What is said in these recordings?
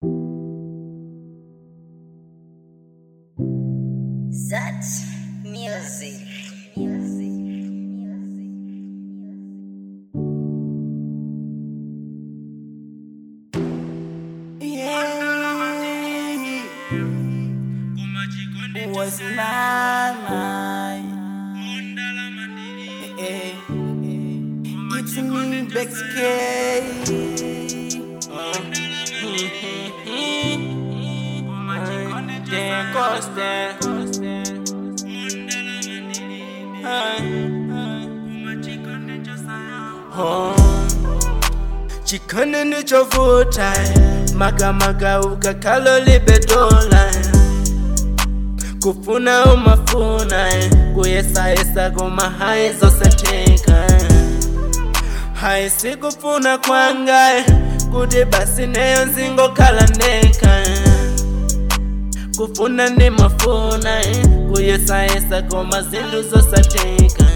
Such music. Yeah. Was nine. Eh, eh. It's me, Bex K. Dan Costa. chikone ndichovuta magamaga ukakalo libetola kufuna umafuna kuyesayesa koma haizosateka haisikufuna kwanga kuti basi neyo nzingokhala ndeka kufuna ndimafuna kuyesayesa koma zinthu zosateka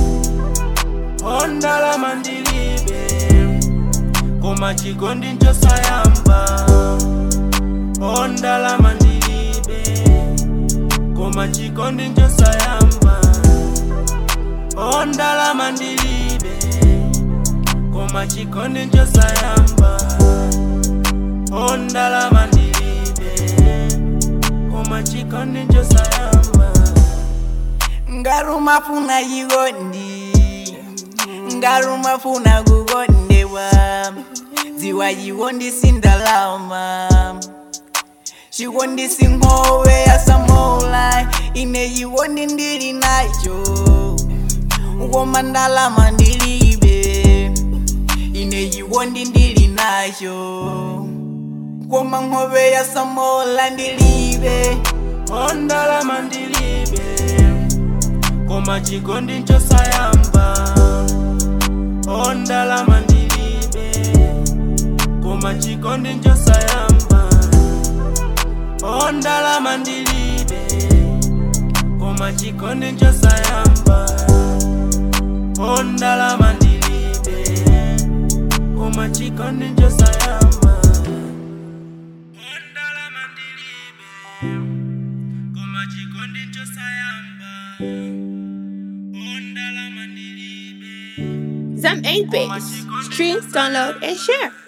ondalama ndilibe koma chikondi nchosayamba ondalama ndilibe koma chikondi nchosayamba ondalama ndilibe koma chikondi nchosayamba ondalama ndilibe koma chikondi nchosayamba ngarumafuna yikondi ngarumafuna kukondewa dziwa yikondi sindalama chikondi singowe yasamola ine yikondi ndili nacho koma ndalama ndilibe ine yikondi ndili nacho koma nkhope yasamola ndilibe ondalama ndilibe koma chikondi nchosayamba ondalama ndilibe koma chikondi nchosayamba ondalama ndilibe koma chikondi nchosayamba ondalama ndilibe koma chikondi nchosayamba ondalama ndilibe koma chikondi nchosayamba ondalama ndilibe Zam 8 Base. Stream, download, and share.